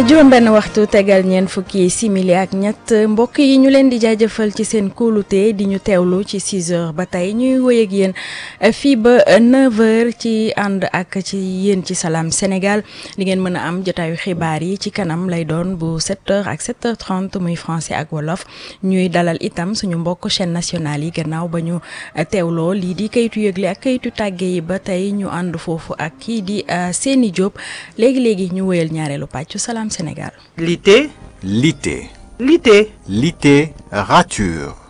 juróom benn waxtu tegal ñeent fukki simili ak ñett mbokk yi ñu leen di jaajëfal ci seen kóolute di ñu teewlu ci 6 heures ba tey ñuy woy ak yéen fii ba 9 heures ci ànd ak ci yéen ci Salam Sénégal di ngeen mën a am jotaayu xibaar yi ci kanam lay doon bu 7 heures ak 7 heures 30 muy français ak wolof ñuy dalal itam suñu mbokk chaîne nationale yi gannaaw ba ñu teewloo lii di kayitu yëgle ak kayitu tàgge yi ba tey ñu ànd foofu ak kii di Seni Diop léegi léegi ñu woyal ñaareelu pàccu Salam Sénégal. Lité. Lité. Lité. Lité. Rature.